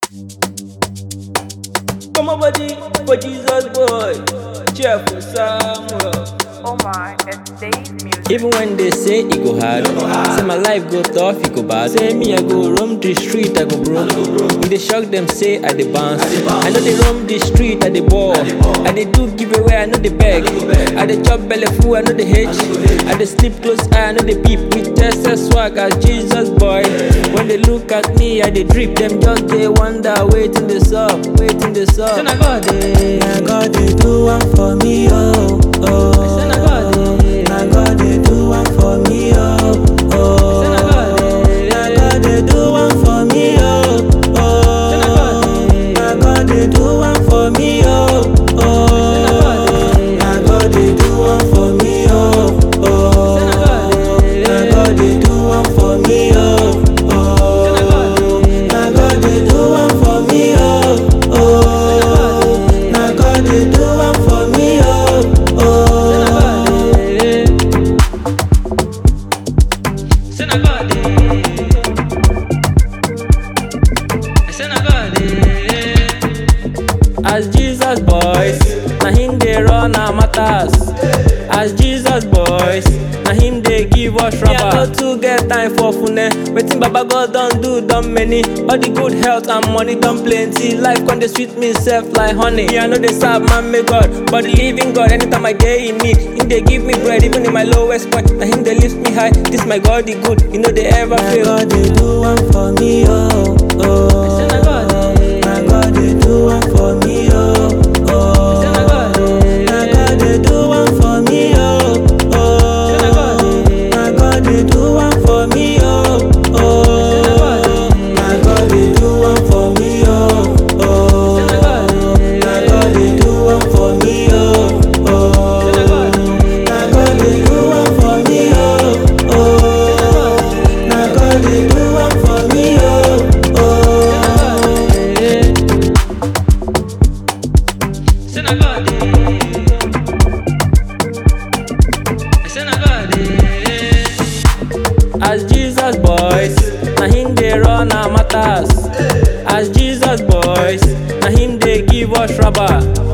Come on, buddy, for Jesus boy. Cheerful Samuel. Oh my, it's Dave's music. Even when they say it go hard, say my life go tough, it go bad. Say me I go roam the street, I go broke. If they shock them, say I dey bounce. I know they roam the street, I dey ball. I dey do giveaway, I know they beg. I dey chop belly full, I know they hate. I dey sleep close eye, I know they peep. With SS swag as Jesus boy. When they look at me, I dey drip. Them just they wonder, waiting this up, waiting this up. Then I got it. Na God dey do one for me, oh, oh. Then I got it. Na God dey do one for me, oh, oh. Then I got it. Na God dey do one for me, oh, oh. Then I got it. Na God dey do one for me, oh, oh. Na God dey do one for me, oh, oh. Na God dey do one for me, oh, oh. Na God dey do one for me, oh, oh. Na God dey do one for me, oh, oh. As Jesus boys, na him dey run our matters. As Jesus boys, na him dey give us rubber. Me, I no too get time for fune. Wetin Baba God don do don many. All the good health and money don plenty. Life con dey sweet me sef like honey. Me, I no dey serve man make God, but the living God. Anytime I dey in need, him dey give me bread even in my lowest point. Na him dey lift me high. This my God, the good. He no dey ever Na fail. God dey do one for me, oh, oh. Say na God, eh. Na God dey do one for me, oh, oh. Say na God, eh. Na God dey do one for me, oh, oh. Say na God, eh. Na God dey do one for me, oh, oh. Na God dey do one for me, oh, oh. Say na God, eh. Na God dey do one for me, oh, oh. Say na God, eh. Na God dey do one for me, oh, oh. Na God dey do one for me, oh, oh. As Jesus boys, na him dey run our matters. As Jesus boys, na him dey give us rubber.